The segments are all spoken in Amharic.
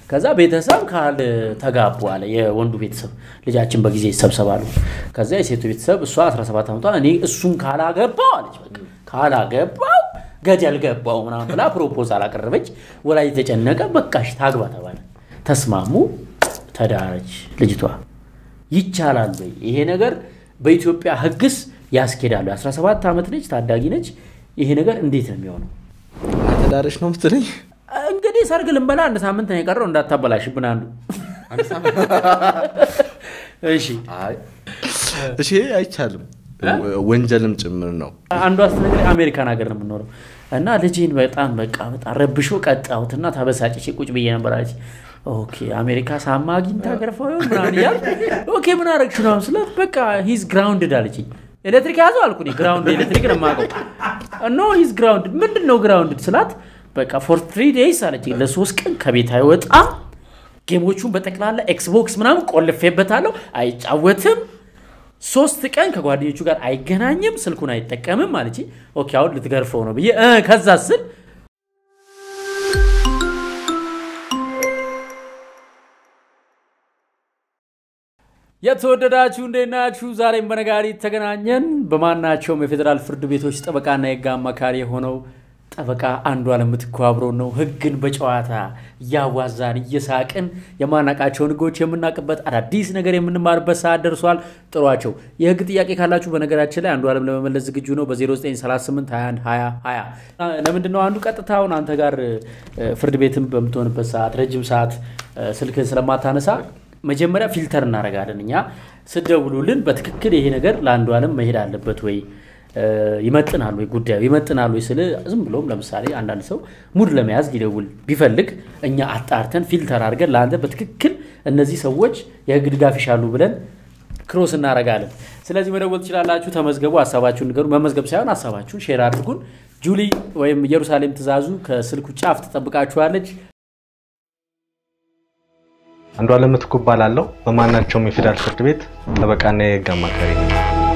ከዛ ቤተሰብ ካል ተጋቡ አለ የወንዱ ቤተሰብ ልጃችን በጊዜ ይሰብሰባሉ። ከዛ የሴቱ ቤተሰብ እሷ 17 ዓመቷ እኔ እሱን ካላገባው አለች በቃ ካላገባው ገደል ገባው ምናምን ብላ ፕሮፖዛል አቀረበች። ወላጅ የተጨነቀ በቃሽ ታግባ ተባለ። ተስማሙ። ተዳረች ልጅቷ። ይቻላል ወይ ይሄ ነገር? በኢትዮጵያ ሕግስ ያስኬዳሉ? 17 ዓመት ነች፣ ታዳጊ ነች። ይሄ ነገር እንዴት ነው የሚሆነው? ተዳረሽ ነው ምትለኝ? እንግዲህ ሰርግ ልንበላ አንድ ሳምንት ነው የቀረው፣ እንዳታበላሽብን አንዱ። እሺ እሺ፣ አይቻልም፣ ወንጀልም ጭምር ነው። አንዷ ስትነግረኝ አሜሪካን ሀገር ነው የምኖረው እና ልጄን በጣም በቃ በጣም ረብሾ ቀጣሁትና ተበሳጭቼ ቁጭ ብዬ ነበር አለች። ኦኬ አሜሪካ ሳማ አግኝታ ገርፋው ይሆን ምናምን እያልኩ ኦኬ ምን አደረግሽ ነው ስላት በቃ ሂዝ ግራውንድድ አለችኝ። ኤሌክትሪክ ያዘው አልኩ እኔ ግራውንድ ኤሌክትሪክ ነው የማውቀው። ኖ ሂዝ ግራውንድድ ምንድን ነው ግራውንድድ ስላት በቃ ፎር ትሪ ዴይስ አለችኝ። ለሶስት ቀን ከቤት አይወጣም። ጌሞቹን በጠቅላላ ኤክስቦክስ ምናምን ቆልፌበታለሁ፣ አይጫወትም ሶስት ቀን ከጓደኞቹ ጋር አይገናኝም፣ ስልኩን አይጠቀምም አለች። ኦኬ አሁን ልትገርፈው ነው ብዬ እ ከዛ ስል የተወደዳችሁ እንዴት ናችሁ? ዛሬም በነጋሪት ተገናኘን። በማናቸውም የፌዴራል ፍርድ ቤቶች ጠበቃና የህግ አማካሪ የሆነው ጠበቃ አንዱዓለም ምትኩ አብሮን ነው። ህግን በጨዋታ እያዋዛን እየሳቅን የማናቃቸውን ህጎች የምናውቅበት አዳዲስ ነገር የምንማርበት ሰዓት ደርሷል። ጥሯቸው። የህግ ጥያቄ ካላችሁ በነገራችን ላይ አንዱዓለም ለመመለስ ዝግጁ ነው። በ0938 21 20 20 ለምንድን ነው አንዱ ቀጥታውን አንተ ጋር ፍርድ ቤትም በምትሆንበት ሰዓት ረጅም ሰዓት ስልክን ስለማታነሳ መጀመሪያ ፊልተር እናደርጋለን። እኛ ስደውሉልን በትክክል ይሄ ነገር ለአንዱዓለም መሄድ አለበት ወይ ይመጥናል ወይ ጉዳዩ ይመጥናል ወይ ስል ዝም ብሎም ለምሳሌ አንዳንድ ሰው ሙድ ለመያዝ ሊደውል ቢፈልግ እኛ አጣርተን ፊልተር አድርገን ለአንተ በትክክል እነዚህ ሰዎች የህግ ድጋፍ ይሻሉ ብለን ክሮስ እናደርጋለን። ስለዚህ መደወል ትችላላችሁ። ተመዝገቡ፣ ሀሳባችሁን ንገሩ። መመዝገብ ሳይሆን ሀሳባችሁን ሼር አድርጉን። ጁሊ ወይም ኢየሩሳሌም ትእዛዙ ከስልኩ ጫፍ ትጠብቃችኋለች። አንዱዓለም ምትኩ እባላለሁ። በማናቸውም የፌዴራል ፍርድ ቤት ጠበቃና የህግ አማካሪ ነው።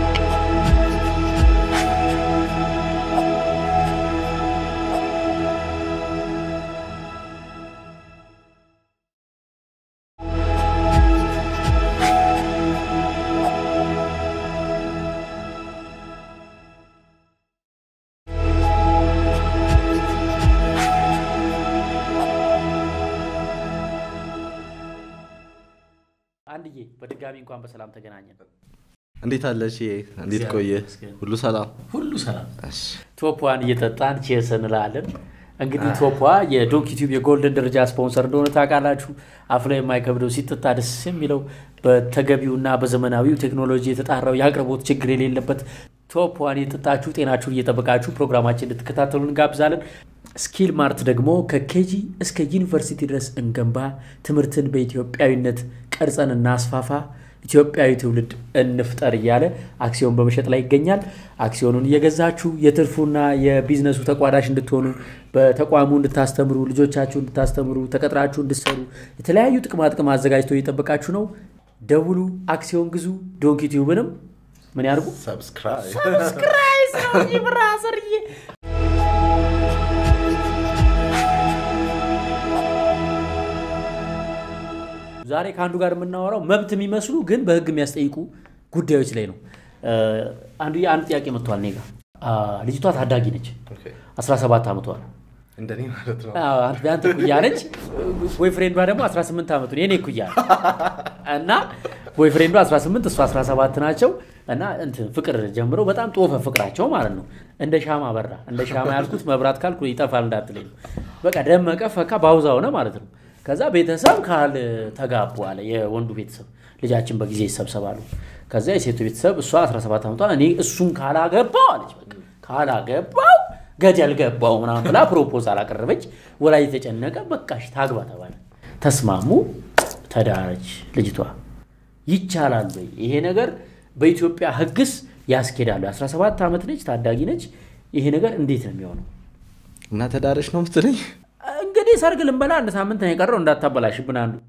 አንድዬ በድጋሚ እንኳን በሰላም ተገናኘን። እንዴት አለሽ? እንዴት ቆየ? ሁሉ ሰላም? ሁሉ ሰላም። እሺ። ቶፕዋን እየጠጣን ቼርስ እንላለን። እንግዲህ ቶፕዋ የዶንኪ ቲዩብ የጎልደን ደረጃ ስፖንሰር እንደሆነ ታውቃላችሁ። አፍ ላይ የማይከብደው ሲጠጣ ደስ የሚለው በተገቢውና በዘመናዊው ቴክኖሎጂ የተጣራው የአቅርቦት ችግር የሌለበት ቶፕዋን የጠጣችሁ ጤናችሁን እየጠበቃችሁ ፕሮግራማችን እንድትከታተሉ እንጋብዛለን። ስኪል ማርት ደግሞ ከኬጂ እስከ ዩኒቨርሲቲ ድረስ እንገንባ፣ ትምህርትን በኢትዮጵያዊነት ቀርጸን እናስፋፋ፣ ኢትዮጵያዊ ትውልድ እንፍጠር እያለ አክሲዮን በመሸጥ ላይ ይገኛል። አክሲዮኑን እየገዛችሁ የትርፉና የቢዝነሱ ተቋዳሽ እንድትሆኑ በተቋሙ እንድታስተምሩ፣ ልጆቻችሁ እንድታስተምሩ፣ ተቀጥራችሁ እንድትሰሩ የተለያዩ ጥቅማ ጥቅም አዘጋጅቶ እየጠበቃችሁ ነው። ደውሉ፣ አክሲዮን ግዙ። ዶንኪ ቲዩብንም ምን ያርጉ? ሰብስክራይብ ሰብስክራይብ ነው ብራሰርዬ ዛሬ ከአንዱ ጋር የምናወራው መብት የሚመስሉ ግን በህግ የሚያስጠይቁ ጉዳዮች ላይ ነው። አንዱ አንድ ጥያቄ መጥቷል እኔ ጋ። ልጅቷ ታዳጊ ነች፣ 17 ዓመቷ ነው። እንደኔ ማለት ነው። አንተ እኩያ ነች። ቦይፍሬንዷ ደግሞ 18 ዓመቱ ነው። የኔ እኩያ ነው። እና ቦይፍሬንዷ 18 እሷ 17 ናቸው። እና እንትን ፍቅር ጀምረው በጣም ጦፈ ፍቅራቸው ማለት ነው። እንደ ሻማ በራ። እንደ ሻማ ያልኩት መብራት ካልኩ ይጠፋል እንዳትለኝ ነው። በቃ ደመቀ ፈካ ባውዛ ሆነ ማለት ነው። ከዛ ቤተሰብ ካል ተጋቡ አለ የወንዱ ቤተሰብ ልጃችን በጊዜ ይሰብሰባሉ። ከዛ የሴቱ ቤተሰብ እሷ 17 ዓመቷ እኔ እሱን ካላገባው አለች በቃ ካላገባው ገደል ገባው ምናምን ብላ ፕሮፖዛል አቀረበች። ወላጅ የተጨነቀ በቃሽ ታግባ ተባለ። ተስማሙ። ተዳረች ልጅቷ። ይቻላል ወይ ይሄ ነገር? በኢትዮጵያ ሕግስ ያስኬዳሉ? 17 ዓመት ነች፣ ታዳጊ ነች። ይሄ ነገር እንዴት ነው የሚሆነው? እና ተዳረሽ ነው ምትለኝ? እንግዲህ ሰርግ ልንበላ አንድ ሳምንት ነው የቀረው፣ እንዳታበላሽብን አንዱ።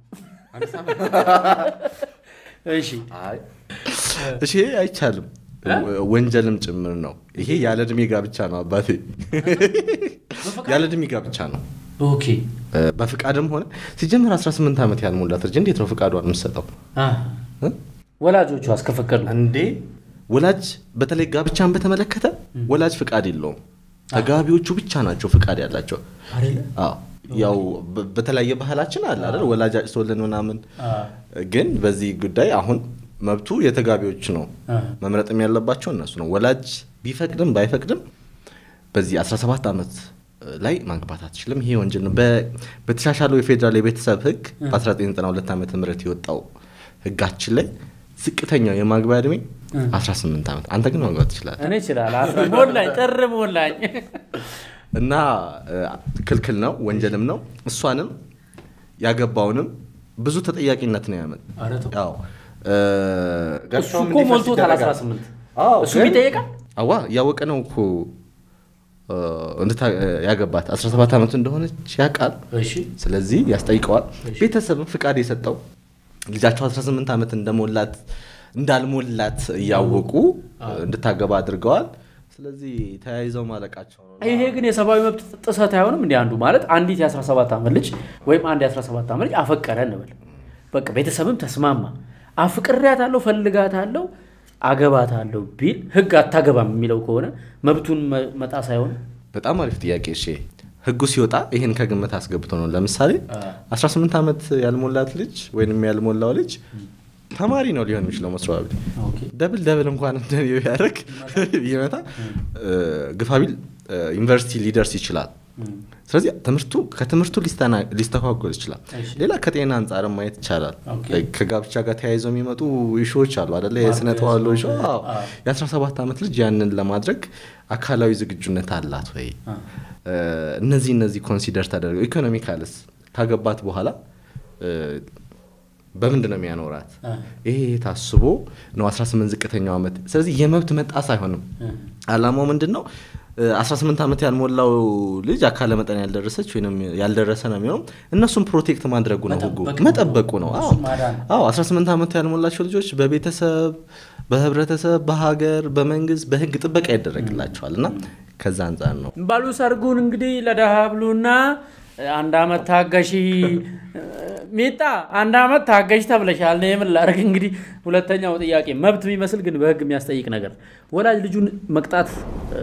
እሺ እሺ፣ አይቻልም፣ ወንጀልም ጭምር ነው። ይሄ ያለ እድሜ ጋብቻ ነው አባቴ፣ ያለ እድሜ ጋብቻ ነው። ኦኬ እ፣ በፍቃድም ሆነ ሲጀምር 18 ዓመት ያልሞላት ልጅ እንዴት ነው ፍቃዷን የምትሰጠው አ፣ እ? ወላጆቿ አስከፈቀዱ እንዴ ወላጅ በተለይ ጋብቻን በተመለከተ ወላጅ ፍቃድ የለውም ተጋቢዎቹ ብቻ ናቸው ፍቃድ ያላቸው አይደለ? አዎ ያው በ- በተለያየ ባህላችን አለ አይደል ወላጅ አጭቶልን ምናምን አ፣ ግን በዚህ ጉዳይ አሁን መብቱ የተጋቢዎች ነው አ፣ መምረጥም ያለባቸው እነሱ ነው ወላጅ ቢፈቅድም ባይፈቅድም በዚህ 17 ዓመት ላይ ማግባት አትችልም ይሄ ወንጀል ነው በ- በተሻሻለው የፌዴራል የቤተሰብ ህግ በ1992 ዓመተ ምህረት የወጣው ህጋችን ላይ ዝቅተኛው የማግቢያ እድሜ 18 ዓመት አንተ ግን ማግባት ትችላለህ እኔ እችላለሁ። ሞላኝ፣ ጥር ሞላኝ። እና እ፣ ክልክል ነው ወንጀልም ነው እሷንም ያገባውንም ብዙ ተጠያቂነት ነው ያመጣ ኧረ ተው። ያው እ፣ እሱ ጋብቻውም እኮ እንዲፈርስ ሞልቶታል ይደረጋል። 18 አዎ፣ እሱ ግን- ይጠየቃል። አዋ እያወቀ ነው እኮ እ፣ እንድታ- ያገባት 17 ዓመቱ እንደሆነች ያውቃል እሺ ስለዚህ ያስጠይቀዋል እሺ። ቤተሰብም ፍቃድ የሰጠው ልጃቸው 18 ዓመት እንደሞላት እንዳልሞላት እያወቁ እንድታገባ አድርገዋል ስለዚህ ተያይዘው ማለቃቸው ነው ይሄ ግን የሰብአዊ መብት ጥሰት አይሆንም? እንዲ አንዱ ማለት አንዲት የ17 ዓመት ልጅ ወይም አንድ የ17 ዓመት ልጅ አፈቀረ እንበል፣ በቃ ቤተሰብም ተስማማ፣ አፍቅሬያታለሁ፣ ፈልጋታለሁ፣ አገባታለሁ ቢል ህግ አታገባም የሚለው ከሆነ መብቱን መ- መጣስ አይሆንም? በጣም አሪፍ ጥያቄ እሺ ህጉ ሲወጣ ይህን ከግምት አስገብቶ ነው ለምሳሌ 18 ዓመት ያልሞላት ልጅ ወይንም ያልሞላው ልጅ ተማሪ ነው ሊሆን የሚችለው መስሪያ ቤት ደብል ደብል እንኳን እንደኔ ቢያደርግ ቢመታ ግፋቢል ዩኒቨርሲቲ ሊደርስ ይችላል ስለዚህ ትምህርቱ ከትምህርቱ ሊስተና- ሊስተጓጎል ይችላል እሺ። ሌላ ከጤና አንጻርም ማየት ይቻላል ኦኬ። Like ከጋብቻ ጋር ተያይዘው የሚመጡ ኢሹዎች አሉ አደለ የስነ ተዋልዶ ኢሹ አዎ። አዎ። የ17 ዓመት ልጅ ያንን ለማድረግ አካላዊ ዝግጁነት አላት ወይ አ። እ፣ እነዚህ እነዚህ ኮንሲደር ተደርገው ኢኮኖሚካልስ ካገባት በኋላ እ፣ በምንድን ነው የሚያኖራት አ። ይሄ ታስቦ ነው 18 ዝቅተኛው ዓመት ስለዚህ የመብት መጣስ አይሆንም አላማው ምንድን ነው እ፣ 18 ዓመት ያልሞላው ልጅ አካለ መጠን ያልደረሰች ወይም ያልደረሰ ነው የሚሆነው እነሱም ፕሮቴክት ማድረጉ ነው ህጉ መጠበቅ ነው። መጠበቁ ነው አዎ እሱን ማዳን ነው። አዎ 18 ዓመት ያልሞላቸው ልጆች በቤተሰብ በህብረተሰብ በሀገር በመንግስት በህግ ጥበቃ ይደረግላቸዋል እና ከዛ አንጻር ነው ባሉ ሰርጉን እንግዲህ ለደሃ ብሉና አንድ አመት ታገሺ ሚጣ አንድ አመት ታገሺ ተብለሻል። እኔ ምን ላድርግ እንግዲህ። ሁለተኛው ጥያቄ መብት የሚመስል ግን በህግ የሚያስጠይቅ ነገር ወላጅ ልጁን መቅጣት እ፣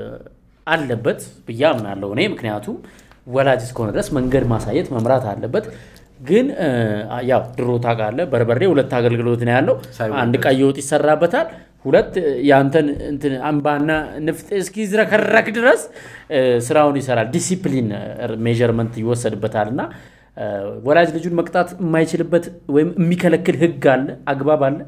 አለበት ብዬ አምናለሁ እኔ። ምክንያቱም ወላጅ እስከሆነ ድረስ መንገድ ማሳየት መምራት አለበት። ግን እ፣ ያው ድሮ ታውቃለህ፣ በርበሬ ሁለት አገልግሎት ነው ያለው። ሳይወደድ። አንድ ቀይ ወጥ ይሰራበታል። ሁለት የአንተን እንትን አምባና ንፍጥ እስኪዝረከረክ ድረስ እ፣ ስራውን ይሰራል። ዲሲፕሊን ሜዥርመንት ይወሰድበታል እና እ፣ ወላጅ ልጁን መቅጣት የማይችልበት ወይም የሚከለክል ህግ አለ፣ አግባብ አለ።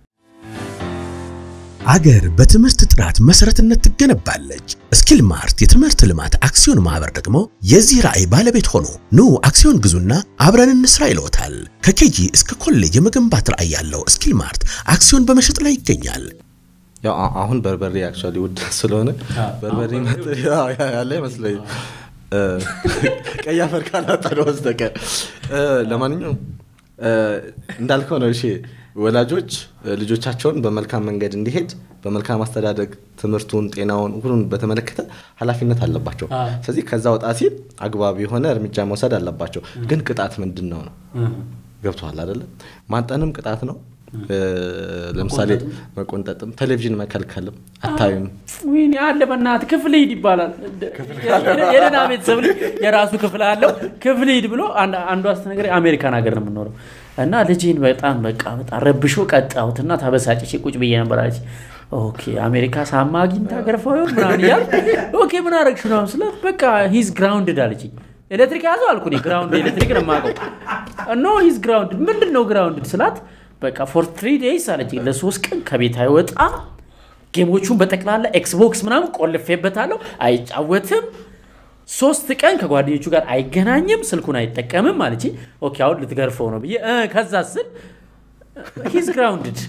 አገር በትምህርት ጥራት መሰረትነት ትገነባለች። ስኪል ማርት የትምህርት ልማት አክሲዮን ማህበር ደግሞ የዚህ ራዕይ ባለቤት ሆኖ ኑ አክሲዮን ግዙና አብረን እንስራ ይለዎታል። ከኬጂ እስከ ኮሌጅ የመገንባት ራዕይ ያለው ስኪል ማርት አክሲዮን በመሸጥ ላይ ይገኛል። ያው አ- አሁን በርበሬ አክቹዋሊ ውድ ስለሆነ በርበሬ መጥ- ያው ያ- ያለ ይመስለኝ እ፣ ቀይ አፈር ካላጠነ በስተቀር እ፣ ለማንኛውም እ፣ እንዳልከው ነው እሺ ወላጆች እ፣ ልጆቻቸውን በመልካም መንገድ እንዲሄድ በመልካም አስተዳደግ ትምህርቱን ጤናውን ሁሉን በተመለከተ ኃላፊነት አለባቸው አዎ። ስለዚህ ከዛ ወጣ ሲል አግባብ የሆነ እርምጃ መውሰድ አለባቸው ግን ቅጣት ምንድን ነው ነው ገብተዋል አይደለም ማጠንም ቅጣት ነው እ፣ ለምሳሌ መቆንጠጥም ቴሌቪዥን መከልከልም አታዩም ወይኔ አለ በእናትህ ክፍል ሂድ ይባላል። የደህና ቤተሰብ ልጅ የራሱ ክፍል አለው። ክፍል ሂድ ብሎ አንድ- አንዷ ስትነግረኝ አሜሪካን ሀገር ነው የምኖረው እና ልጄን በጣም በቃ በጣም ረብሾ ቀጣሁትና ተበሳጭቼ ቁጭ ብዬ ነበር አለች። ኦኬ አሜሪካ ሳማ አግኝታ ገርፈው ይሆን ምናምን እያልኩ ኦኬ ምን አደረግሽ ምናምን ስላት በቃ ሂዝ ግራውንድድ አለችኝ። ኤሌክትሪክ ያዘው አልኩ እኔ ግራውንድ ኤሌክትሪክ ነው የማውቀው። ኖ ሂዝ ግራውንድድ ምንድን ነው ግራውንድድ ስላት በቃ ፎር ትሪ ዴይስ አለችኝ። ለሶስት ቀን ከቤት አይወጣም ጌሞቹን በጠቅላላ ኤክስቦክስ ምናምን ቆልፌበታለሁ፣ አይጫወትም። ሶስት ቀን ከጓደኞቹ ጋር አይገናኝም፣ ስልኩን አይጠቀምም አለች። ኦኬ አሁን ልትገርፈው ነው ብዬ እ፣ ከዛ ስል ሂዝ ግራውንድድ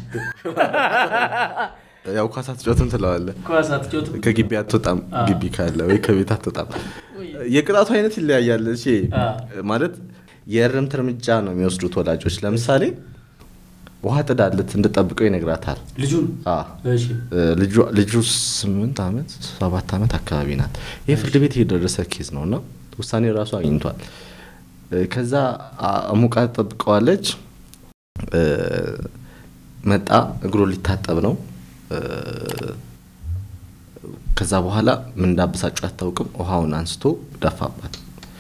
ያው ኳስ አትጫወትም ትለዋለህ ከግቢ አትወጣም ግቢ ካለ ወይ ከቤት አትወጣም የቅጣቱ አይነት ይለያያል እሺ አ። ማለት የእርምት እርምጃ ነው የሚወስዱት ወላጆች ለምሳሌ ውሃ ጥዳለት እንድጠብቀው ይነግራታል ልጁን አ። እሺ እ፣ ልጇ- ልጁ ስምንት ዓመት ሰባት ዓመት አካባቢ ናት ይህ ፍርድ ቤት የደረሰ ኬዝ ነው እና ውሳኔ ራሱ አግኝቷል። እ፣ ከዛ አ- አሙቃ ጠብቀዋለች። እ፣ መጣ እግሩን ሊታጠብ ነው። እ፣ ከዛ በኋላ ምን እንዳበሳጩ አታውቅም። ውሃውን አንስቶ ደፋባት።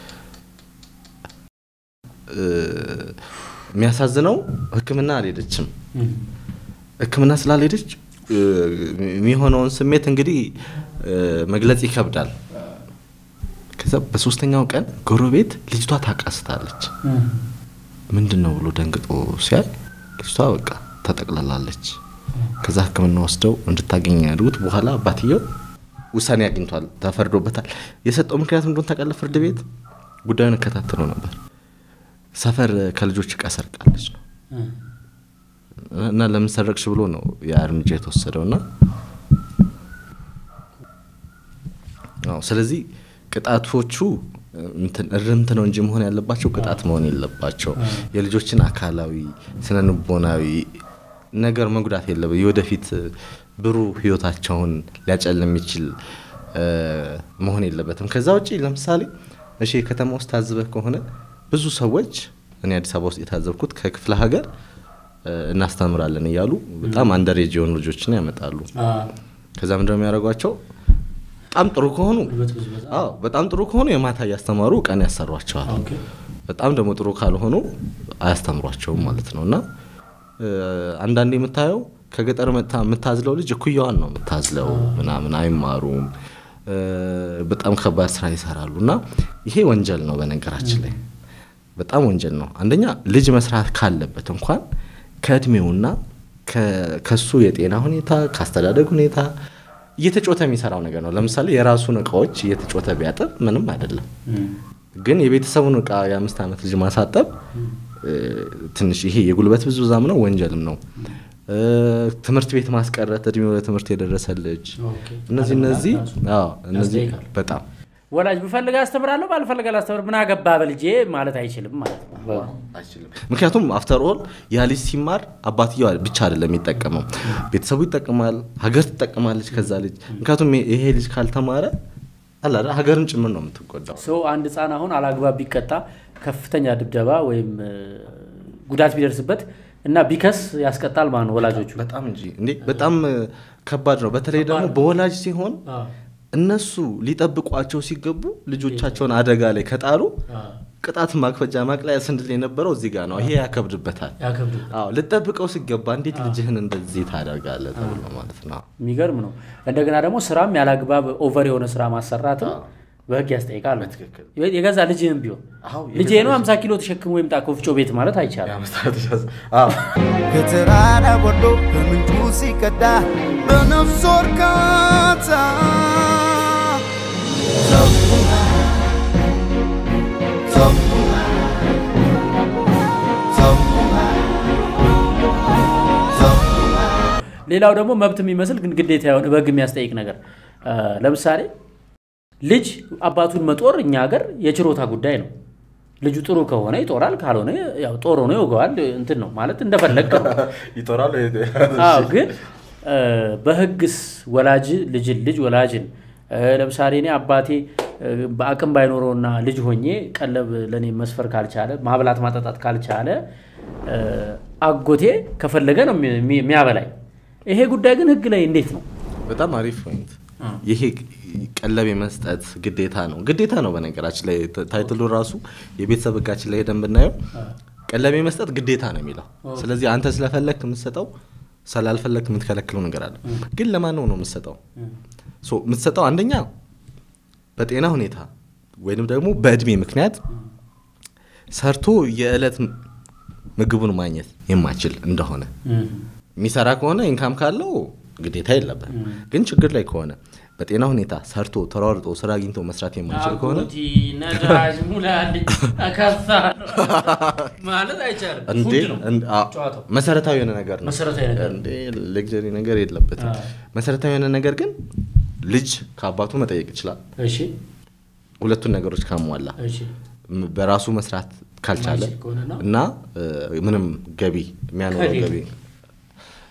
እ፣ የሚያሳዝነው ሕክምና አልሄደችም። ሕክምና ስላልሄደች እ፣ የሚሆነውን ስሜት እንግዲህ እ፣ መግለጽ ይከብዳል። ከዛ በሶስተኛው ቀን ጎረቤት ልጅቷ ታቃስታለች። ምንድን ነው ብሎ ደንግጦ ሲያይ ልጅቷ በቃ ተጠቅልላለች። ከዛ ሕክምና ወስደው እንድታገኝ ያድጉት በኋላ አባትየው ውሳኔ አግኝቷል፣ ተፈርዶበታል። የሰጠው ምክንያት እንደሆነ ታውቃለህ? ፍርድ ቤት ጉዳዩን እከታተለው ነበር። ሰፈር ከልጆች እቃ ሰርቃለች ነው እና ለምን ሰረቅሽ ብሎ ነው ያ እርምጃ የተወሰደው እና አዎ፣ ስለዚህ ቅጣቶቹ እንትን እርምት ነው እንጂ መሆን ያለባቸው ቅጣት መሆን የለባቸው። የልጆችን አካላዊ ስነ ልቦናዊ ነገር መጉዳት የለበ የወደፊት ብሩህ ህይወታቸውን ሊያጨልም የሚችል እ፣ መሆን የለበትም። ከዛ ውጪ ለምሳሌ እሺ ከተማ ውስጥ ታዝበህ ከሆነ ብዙ ሰዎች እኔ አዲስ አበባ ውስጥ የታዘብኩት ከክፍለ ሀገር እ፣ እናስተምራለን እያሉ በጣም አንደሬጅ የሆኑ ልጆችን ያመጣሉ። ከዛ ምንድነው የሚያደርጓቸው? በጣም ጥሩ ከሆኑ አዎ በጣም ጥሩ ከሆኑ የማታ እያስተማሩ ቀን ያሰሯቸዋል። በጣም ደግሞ ጥሩ ካልሆኑ አያስተምሯቸውም ማለት ነው። እና እ፣ አንዳንዴ የምታየው ከገጠር መጥታ የምታዝለው ልጅ እኩያዋን ነው የምታዝለው ምናምን አይማሩም። እ፣ በጣም ከባድ ስራ ይሰራሉ። እና ይሄ ወንጀል ነው በነገራችን ላይ በጣም ወንጀል ነው። አንደኛ ልጅ መስራት ካለበት እንኳን ከእድሜውና ከ- ከሱ የጤና ሁኔታ ከአስተዳደግ ሁኔታ እየተጮተ የሚሰራው ነገር ነው። ለምሳሌ የራሱን እቃዎች እየተጮተ ቢያጥብ ምንም አይደለም። ግን የቤተሰቡን እቃ የአምስት ዓመት ልጅ ማሳጠብ እ፣ ትንሽ ይሄ የጉልበት ብዝበዛም ነው ወንጀልም ነው። እ፣ ትምህርት ቤት ማስቀረት እድሜው ለትምህርት የደረሰ ልጅ እነዚህ እነዚህ አዎ፣ እነዚህ ያስጠይቃል። በጣም ወላጅ ብፈልግ አስተምራለሁ ባልፈልግ አላስተምር ምን አገባ በልጄ ማለት አይችልም ማለት ነው። አይችልም። ምክንያቱም አፍተር ኦል ያ ልጅ ሲማር አባትየው ብቻ አይደለም የሚጠቀመው፣ ቤተሰቡ ይጠቀማል፣ ሀገር ትጠቀማለች ከዛ ልጅ። ምክንያቱም ይሄ ልጅ ካልተማረ አለ አይደል ሀገርም ጭምር ነው የምትጎዳው። ሰው አንድ ህፃን አሁን አላግባብ ቢቀጣ ከፍተኛ ድብደባ ወይም እ፣ ጉዳት ቢደርስበት እና ቢከስ ያስቀጣል ማለት ነው ወላጆቹ። በጣም እንጂ እንዴ በጣም እ፣ ከባድ ነው። በተለይ ደግሞ በወላጅ ሲሆን እነሱ ሊጠብቋቸው ሲገቡ ልጆቻቸውን አደጋ ላይ ከጣሉ ቅጣት ማክፈጃ ማቅለያ ስንድል የነበረው እዚህ ጋር ነው። ይሄ ያከብድበታል። ያከብዱ አዎ ልጠብቀው ሲገባ እንዴት ልጅህን እንደዚህ ታደርጋለህ ተብሎ ማለት ነው። የሚገርም ነው። እንደገና ደግሞ ስራም ያላግባብ ኦቨር የሆነ ስራ ማሰራትም በህግ ያስጠይቃል። በትክክል። የገዛ ልጅህም ቢሆን አዎ፣ ልጄ የገዛ ነው 50 ኪሎ ተሸክሞ ይምጣ ከወፍጮ ቤት ማለት አይቻልም። አዎ ከተራራ ወርዶ ከምንጩ ሲቀዳ በነፍስ እርካታ ሌላው ደግሞ መብት የሚመስል ግን ግዴታ የሆነ በህግ የሚያስጠይቅ ነገር እ፣ ለምሳሌ ልጅ አባቱን መጦር እኛ ሀገር የችሮታ ጉዳይ ነው። ልጁ ጥሩ ከሆነ ይጦራል፣ ካልሆነ ያው ጦር ሆኖ ይወገዋል። እንትን ነው ማለት እንደፈለግ ነው። ይጦራሉ። አዎ ግን እ፣ በህግስ ወላጅ ልጅን ልጅ ወላጅን እ፣ ለምሳሌ እኔ አባቴ እ፣ በአቅም ባይኖረውና ልጅ ሆኜ ቀለብ ለእኔ መስፈር ካልቻለ ማብላት ማጠጣት ካልቻለ እ፣ አጎቴ ከፈለገ ነው የሚ- የሚያበላኝ። ይሄ ጉዳይ ግን ህግ ላይ እንዴት ነው? በጣም አሪፍ ፖይንት። ይሄ ቀለብ የመስጠት ግዴታ ነው ግዴታ ነው። በነገራችን ላይ ታ- ታይትሉ ራሱ የቤተሰብ ህጋችን ላይ ሄደን ብናየው ቀለብ የመስጠት ግዴታ ነው የሚለው። ስለዚህ አንተ ስለፈለግክ የምትሰጠው ስላልፈለግክ የምትከለክለው ነገር አለ። ግን ለማን ነው ነው የምትሰጠው? ሶ የምትሰጠው አንደኛ በጤና ሁኔታ ወይንም ደግሞ በእድሜ ምክንያት ሰርቶ የዕለት ምግቡን ማግኘት የማይችል እንደሆነ የሚሰራ ከሆነ ኢንካም ካለው ግዴታ የለበት። ግን ችግር ላይ ከሆነ በጤና ሁኔታ ሰርቶ ተሯርጦ ስራ አግኝቶ መስራት የማይችል ከሆነ ነዳጅ ሙላልኝ አካሳ ማለት አይቻልም። እንዴ ፉድ ነው እንድ- አ- ጨዋታው። መሰረታዊ የሆነ ነገር ነው። መሰረታዊ ነገር ነው። እንዴ ሌግጀሪ ነገር የለበትም። መሰረታዊ የሆነ ነገር ግን ልጅ ከአባቱ መጠየቅ ይችላል። እሺ ሁለቱን ነገሮች ካሟላ እሺ ም- በራሱ መስራት ካልቻለ ማይችል ከሆነና እና እ፣ ምንም ገቢ የሚያኖረው ከሌለ። ገቢ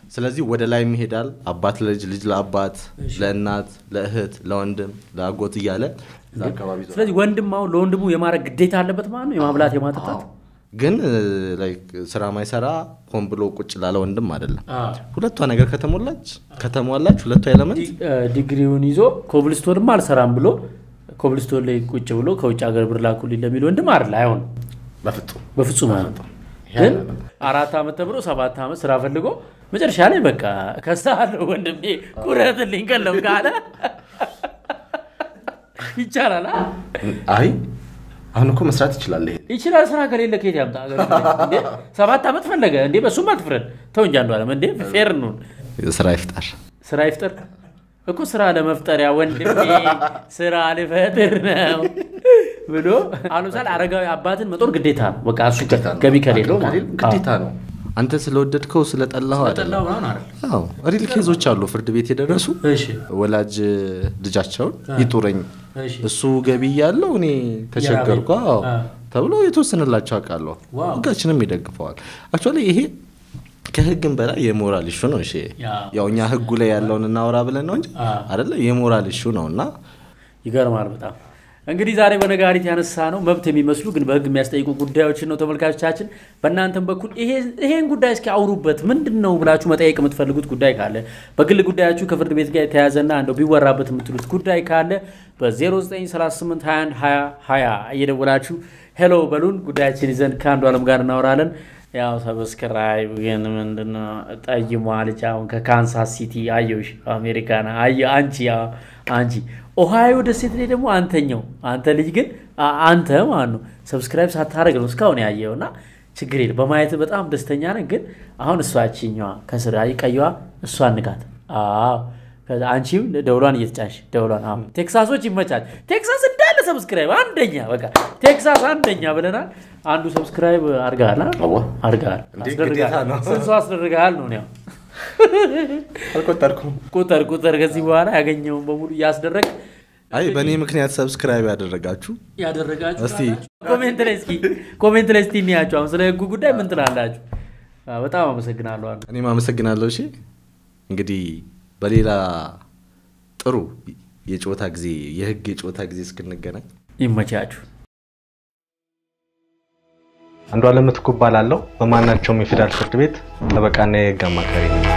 ስለዚህ ወደ ላይ ይሄዳል። አባት ለልጅ፣ ልጅ ለአባት፣ ለእናት፣ ለእህት፣ ለወንድም፣ ለአጎት እያለ እዛ አካባቢ ዞረ። ስለዚህ ወንድም አሁን ለወንድሙ የማድረግ ግዴታ አለበት ማለት ነው የማብላት የማጠጣት ግን ላይክ ስራ ማይሰራ ሆን ብሎ ቁጭ ላለ ወንድም አይደለም። ሁለቷ ነገር ከተሞላች ከተሟላች ሁለቷ ኤለመንት ዲ- እ፣ ዲግሪውን ይዞ ኮብልስቶንም አልሰራም ብሎ ኮብልስቶን ላይ ቁጭ ብሎ ከውጭ ሀገር ብር ላኩልኝ ለሚል ወንድም አይደለ አይሆን በፍጹም በፍጹም አይሆን ግን አራት ዓመት ተምሮ ሰባት ዓመት ስራ ፈልጎ መጨረሻ ላይ በቃ ከሳለሁ ወንድሜ ቁረጥልኝ ቀለም ካለ ይቻላል አ? አይ አሁን እኮ መስራት ይችላል። ይሄ ይችላል ስራ ከሌለ ከየት ያምጣ ሀገር እንዴ? ሰባት ዓመት ፈለገ እንዴ በሱም አትፍረድ ተው እንጂ አንዱ አለም እንዴ ፌር ነው ስራ ይፍጠር። ስራ ይፍጠር እኮ ስራ ለመፍጠሪያ ወንድሜ ስራ ልፈጥር ነው ብሎ አሁን ለምሳሌ አረጋዊ አባትን መጦር ግዴታ ነው በቃ እሱ ገቢ ከሌለው ማለት ነው። ግዴታ ነው። አንተ ስለወደድከው ስለጠላኸው አይደለም። ጠላው ምናምን አይደል አዎ ሪል ኬዞች አሉ ፍርድ ቤት የደረሱ እሺ ወላጅ ልጃቸውን ይጡረኝ እሺ እሱ ገቢ እያለው እኔ ተቸገርኩ አዎ አ። ተብሎ የተወሰነላቸው አውቃለሁ። ዋው። ህጋችንም ይደግፈዋል። አክቹዋሊ ይሄ ከህግም በላይ የሞራል ኢሹ ነው። እሺ ያ። ያው እኛ ህጉ ላይ ያለውን እናወራ ብለን ነው እንጂ አ። አይደለ የሞራል ኢሹ ነው እና ይገርማል በጣም እንግዲህ ዛሬ በነጋሪት ያነሳ ነው መብት የሚመስሉ ግን በህግ የሚያስጠይቁ ጉዳዮችን ነው ተመልካቾቻችን በእናንተም በኩል ይሄ- ይሄን ጉዳይ እስኪ አውሩበት ምንድን ነው ብላችሁ መጠየቅ የምትፈልጉት ጉዳይ ካለ በግል ጉዳያችሁ ከፍርድ ቤት ጋር የተያዘና እንደው ቢወራበት የምትሉት ጉዳይ ካለ በ0938212020 እየደወላችሁ ሄሎ በሉን ጉዳያችን ይዘን ከአንዱ አለም ጋር እናወራለን ያው ሰብስክራይብ ግን ምንድነው ጠይሟ ልጅ አሁን ከካንሳስ ሲቲ አየሁሽ አሜሪካና አየ አንቺ ያው አንቺ ኦሃዮ ደሴት ላይ ደግሞ አንተኛው አንተ ልጅ ግን አ- አንተ ማለት ነው ሰብስክራይብ ሳታደርግ ነው እስካሁን ያየው እና ችግር የለም በማየት በጣም ደስተኛ ነን ግን አሁን እሷ ችኛዋ ከስር አይ ቀይዋ እሷ ንጋት አዎ ከዛ አንቺም ደውሏን እየተጫንሽ ደውሏን አዎ ቴክሳሶች ይመቻል ቴክሳስ እንዳለ ሰብስክራይብ አንደኛ በቃ ቴክሳስ አንደኛ ብለናል አንዱ ሰብስክራይብ አድርገሃል አ? አዎ። አድርገሃል እንዴ፣ አስደርገሃል። ግዴታ ነው። ስንት ሰው አስደርገሃል ነው ያው አልቆጠርኩም። ቁጥር ቁጥር ከዚህ በኋላ ያገኘውን በሙሉ እያስደረግ አይ በእኔ ምክንያት ሰብስክራይብ ያደረጋችሁ ያደረጋችሁ እስቲ ኮሜንት ላይ እስኪ ኮሜንት ላይ እስቲ እንያቸው አሁን ስለ ህጉ ጉዳይ ምን ትላላችሁ አዎ፣ በጣም አመሰግናለሁ አንዱ እኔም አመሰግናለሁ። እሺ እንግዲህ በሌላ ጥሩ የጨዋታ ጊዜ የህግ የጨዋታ ጊዜ እስክንገናኝ ይመቻችሁ አንዱ አለም ምትኩ እባላለሁ። በማናቸውም የፌዴራል ፍርድ ቤት ጠበቃና የህግ አማካሪ ነኝ።